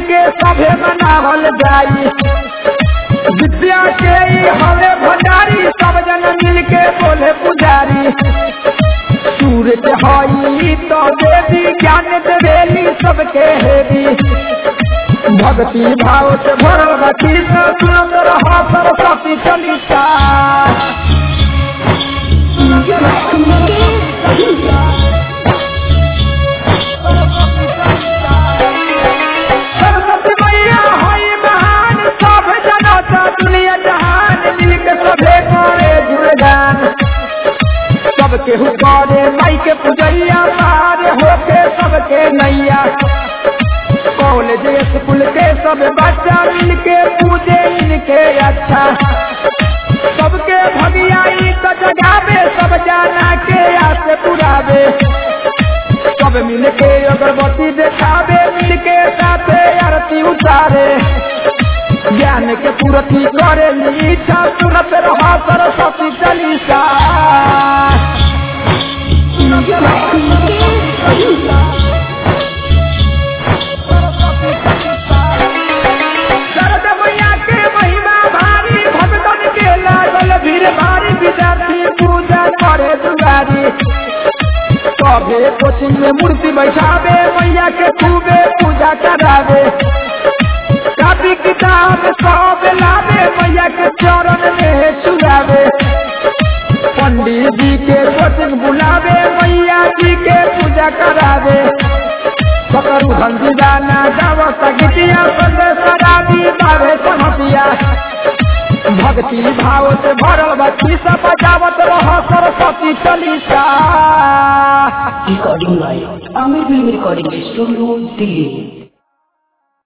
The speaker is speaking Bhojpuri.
के सभे मनावल जाई विद्या के ही हवे भंडारी सब जन मिल के बोले पुजारी सूरज हई तो देवी ज्ञान देवेली सबके हेवी भक्ति भाव से भरल बची सुनत रहा सरस्वती चलिता सरस्वती मैया हई महान सब जनता दुनिया जहान मिल के सभे करे गुणगान सबके हुकारे माई के पुजैया पार होके सबके नैया कॉलेज स्कूल के सब बच्चा मिल के पूजे इनके अच्छा सबके भगियाई तो जगावे सब जाना के आस पुरावे सब मिल के अगरबत्ती देखावे मिल के साथे आरती उतारे ज्ञान के पूरती करे इच्छा सुनत रहा सरस्वती चालीसा शरद मैया के महिमा भारी भगतन के लागल भीड़ भारी विद्यार्थी पूजा करे दुआरी सभे कोचिंग में मूर्ति बैठावे मैया के खूबे पूजा करावे कापी किताब सब लावे मैया के चरण में चुरावे पंडित जी के कोचिंग बुलावे मैया जी के पूजा करावे सकरु हंसी गाना गावो सगितिया संदेश शराबी बावे समतिया भक्ति भाव से भरल बच्ची सब बजावत रह Saraswati chalisa Recording by Amir Film Recording Studio, Delhi.